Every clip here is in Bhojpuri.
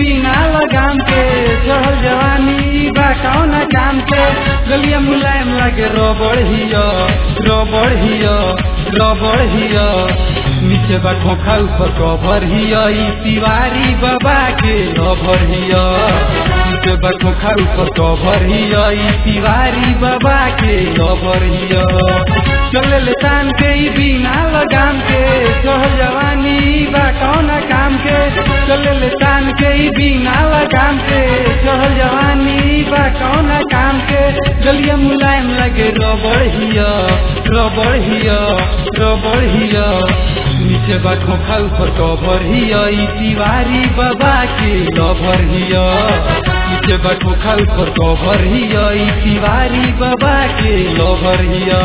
बिना लगाम के चढ़ल जवानी बा कौन काम के गलिया मुलायम लगे रबड़ हिया रबड़ हिया रबड़ हिया नीचे बा खोखा ऊपर कवर हिया ई तिवारी बाबा के रबर हिया नीचे बा खोखा ऊपर कवर हिया ई तिवारी बाबा के रबर हिया चले ले तान के ई बिना लगाम के चढ़ल जवानी बा कौन काम के चले ले तान के ई बिना लगाम के चढ़ल जवानी बा कौन काम के गलिया मुलायम लगे रबड़ हिया रबड़ हिया रबड़ हिया नीचे बा खोखा ऊपर कवर हिया ई तिवारी बाबा के लभर हिया नीचे बा खोखा ऊपर कवर हिया ई तिवारी बाबा के लभर हिया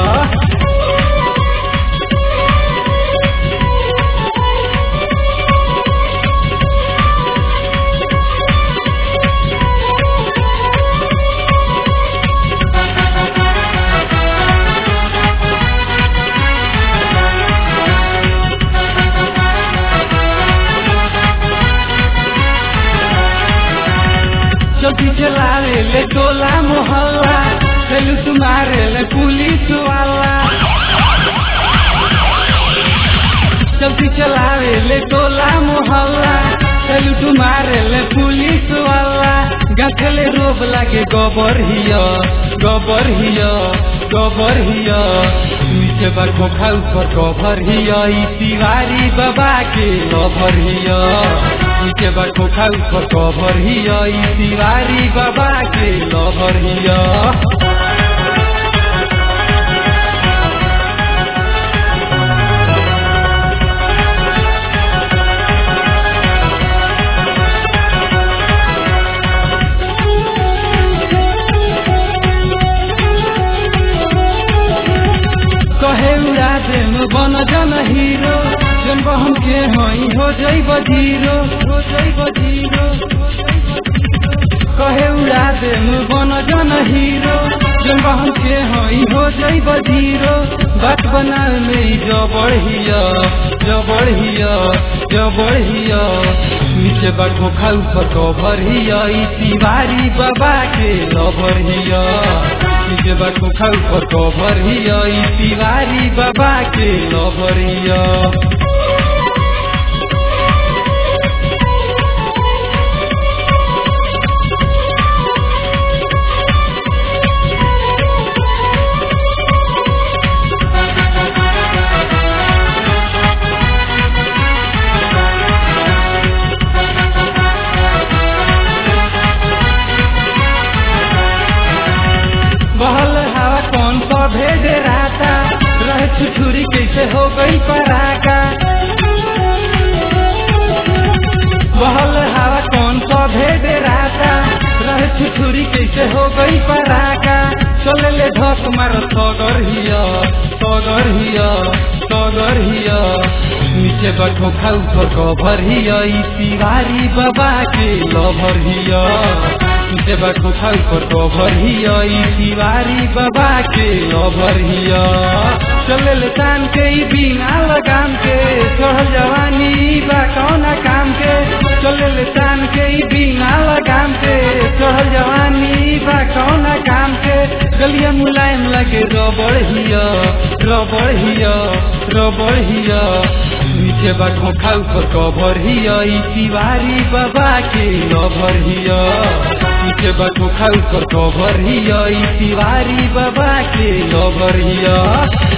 चौकी चलावे ले टोला मोहल्ला चलू तुम्हारे ले पुलिस वाला चौकी चलावे ले टोला मोहल्ला चलू तुम्हारे ले पुलिस वाला गखले रोब लागे गोबर हिया गोबर हिया गोबर हिया नीचे बा खोखा ऊपर कवर हिया ई तिवारी बाबा के लभर हिया नीचे बा खोखा ऊपर कवर हिया ई तिवारी बाबा के लभर हिया कहे उड़ा देम बन जन हीरो जन बहन के हई हो जइब जीरो हो जइब जीरो कहे उड़ा देम बन जन हीरो जन बहन के हई हो जइब जीरो बात बना में जबड़ हिया जबड़ हिया जबड़ हिया नीचे बा खोखा ऊपर कवर हिया ई तिवारी बाबा के लभर हिया नीचे बा खोखा ऊपर कवर हिया ई तिवारी बाबा के लभर हिया बहल हवा कौन सा भेज राता रह छुछुरी कैसे हो गई पराका बहल हवा कौन सा भेज राता रह छुछुरी कैसे हो गई पराका चले ले धक मार सगर हिया सगर हिया सगर हिया नीचे बैठो खाऊ पर कवर हिया ई तिवारी बाबा के लभर हिया नीचे बैठो खाऊ पर कवर हिया ई तिवारी बाबा के लभर हिया चले ले तान के ई बिना लगाम के चढ़ल जवानी बा कौना काम के चले ले तान के ई बिना लगाम के चढ़ल जवानी बा कौना काम के गलिया मुलायम लगे रबड़ हिया रबड़ हिया रबड़ हिया नीचे बा खोखा ऊपर कवर हिया ई तिवारी बाबा के लभर हिया नीचे बा खोखा ऊपर कवर हिया ई तिवारी बाबा के लभर हिया